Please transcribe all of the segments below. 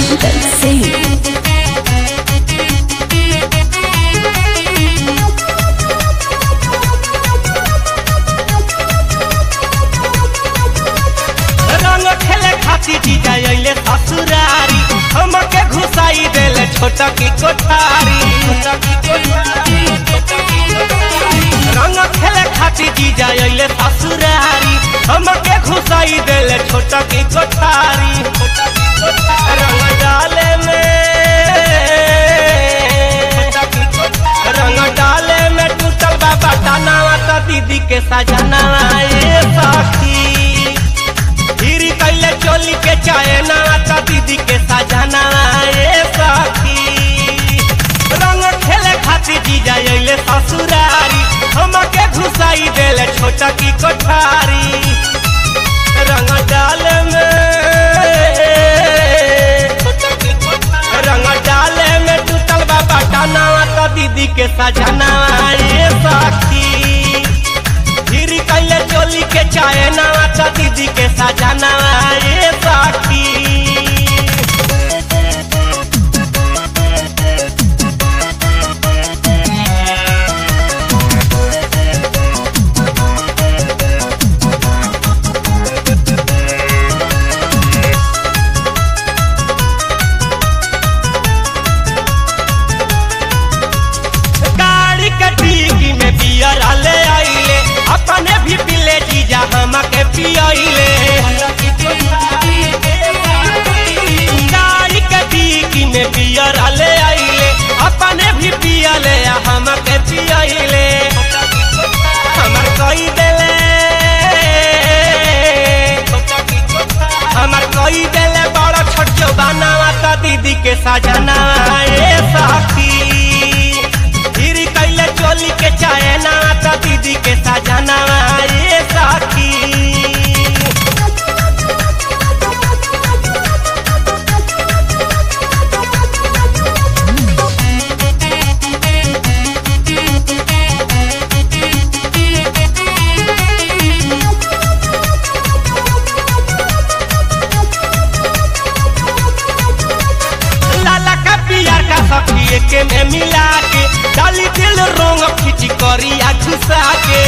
Chantal Singh. रंग खेले खाती जीजा अइले ससुरारी हमके घुसाई देले छोटा की कोठारी रंग खेले खाती जीजा अइले ससुरारी हमके घुसाई देले छोटा की कोठारी रंग डाले में रंग डाले में टूटल बाबा टानावा त दीदी के सजनावा ए सखी हीरी कैले चोली के चाहे ना त दीदी के सजना ए सखी रंग खेले खातिर जीजा अइले ससुरारी हमके घुसाई देले छोटा की कोठारी रंग डाल में रंग डाले में टूटल बाबा टानावा त दीदी के सजना ए सखी फिर कैले चोली के चाहे नवा त दीदी के सजना ए सखी गाड़ी के डिग्गी में बियर आले आइले अपने भी पिले जीजा हमके पियले गाड़ी के डिग्गी में बियर आले आइले अपने भी पियले आ हमके पियले हमर कई देले हमर कई देले बड़ा छोट जो बनावा त दीदी के सजना ए सखी फिर कैले चोली के चाहे ना त दीदी के सजना ए सखी लाला का पियर का सखी के में मिला के डाली दिल रोंग खिची करिया घुसा के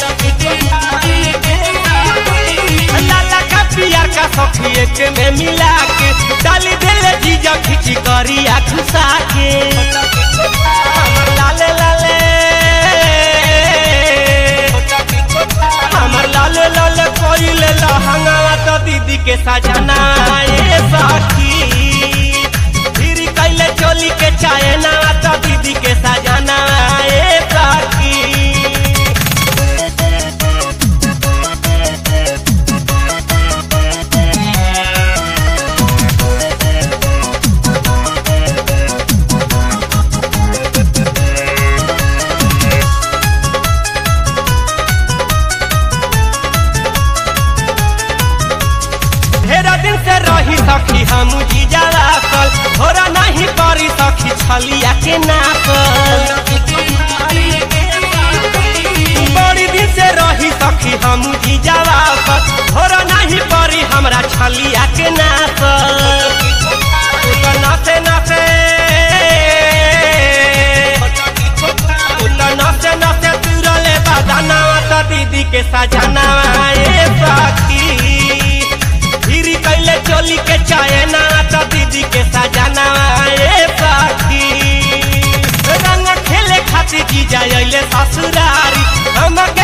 लाला का पियर का सखी के में मिला के डाली दिल जीजा खिची करिया घुसा के हमर लाले लाले हमर लाले लाले कोइले लहंगावा तो दीदी के सजना ए सखी फिर कैले चोली के चाहे ना तो दीदी के सजना ए सखी ढेरा दिन से रही सखी हम जीजा रासल थोड़ा नहीं करी सखी छलिया के नासल बड़ी दिन से रही सखी हम जीजा रासल थोड़ा नहीं करी हमरा छलिया के नासल तू तो नाचे नाचे तू तो नाचे नाचे तुरले बजाना तो दीदी के सजना ए सखी फिर कैले चोली के चाहे ना तो दीदी के सजना ए सखी रंग खेले खातिर जीजा अइले ससुरारी हमके